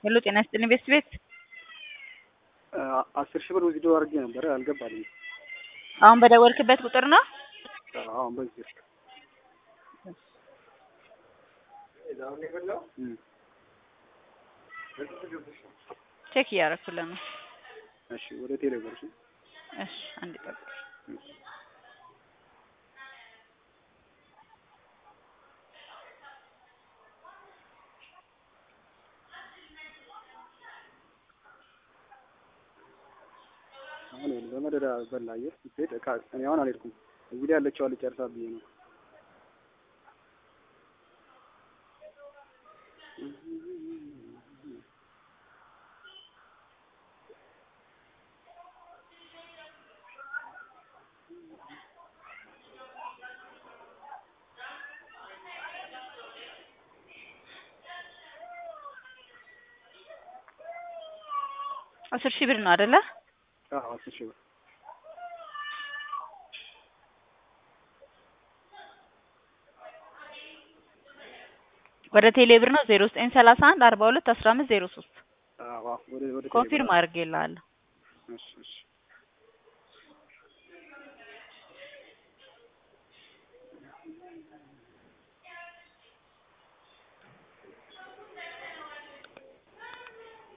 ሄሎ ጤና ይስጥልኝ ቤስት ቤት አስር ሺህ ብር ዊዝድሮ አድርጌ ነበረ አልገባልኝም። አሁን በደወልክበት ቁጥር ነው? አሁን በዚህ ስልክ እም። ቼክ እያደረኩልህ ነው። እሺ ወደ ቴሌ ብር እሺ። እሺ አንድ ጠብቅ። አሁን ይኸውልህ በመደዳ በላ አየህ ስትሄድ እቃ እኔ አሁን አልሄድኩም። እዚህ ላይ ያለችው አለች ጨርሳ ብዬ ነው። አስር ሺህ ብር ነው አይደለ? አዎ አስር ሺህ ብር ወደ ቴሌ ብር ነው ዜሮ ዘጠኝ ሰላሳ አንድ አርባ ሁለት አስራ አምስት ዜሮ ሶስት አዎ አዎ ወደ ወደ ቴሌ ብር ኮንፊርም አድርጌልሃለሁ። እሺ እሺ